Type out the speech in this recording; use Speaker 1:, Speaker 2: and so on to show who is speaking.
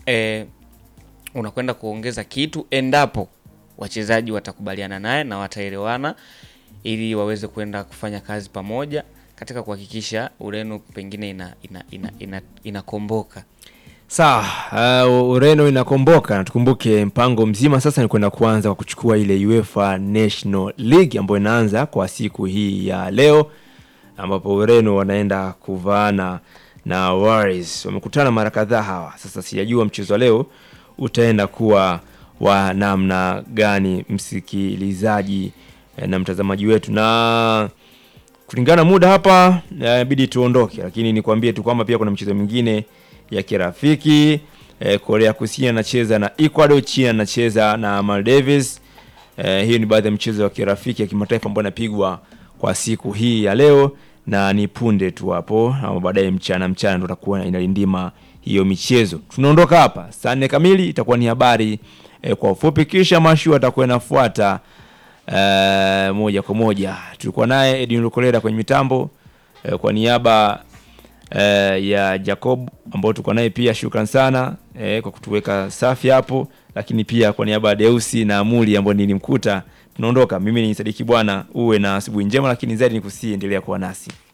Speaker 1: eh, unakwenda kuongeza kitu endapo wachezaji watakubaliana naye na wataelewana ili waweze kwenda kufanya kazi pamoja katika kuhakikisha Ureno pengine ina ina ina, ina, inakomboka.
Speaker 2: Sawa, uh, Ureno inakomboka na tukumbuke mpango mzima sasa ni kwenda kuanza kwa kuchukua ile UEFA National League ambayo inaanza kwa siku hii ya leo ambapo Ureno wanaenda kuvaana na Warriors. Wamekutana mara kadhaa hawa. Sasa sijajua mchezo wa leo utaenda kuwa wa namna gani, msikilizaji eh, na mtazamaji wetu, na kulingana na muda hapa inabidi tuondoke, lakini nikwambie tu kwamba pia kuna michezo mingine ya kirafiki eh, Korea Kusini anacheza na Ecuador, China anacheza na Maldives. Eh, hiyo ni baadhi ya michezo ya kirafiki ya kimataifa ambayo inapigwa kwa siku hii ya leo, na ni punde tu hapo ama baadaye mchana mchana ndo takuwa inalindima hiyo michezo. Tunaondoka hapa saa nne kamili, itakuwa ni habari eh, kwa ufupi, kisha mashu atakuwa inafuata eh, moja kwa moja. Tulikuwa naye Edwin Lukolera kwenye mitambo eh, kwa niaba eh, ya Jacob ambao tulikuwa naye pia, shukran sana eh, kwa kutuweka safi hapo, lakini pia kwa niaba ya Deusi na Amuli ambao nilimkuta. Tunaondoka, mimi ni Sadiki Bwana, uwe na asubuhi njema, lakini zaidi ni kusiendelea kuwa nasi.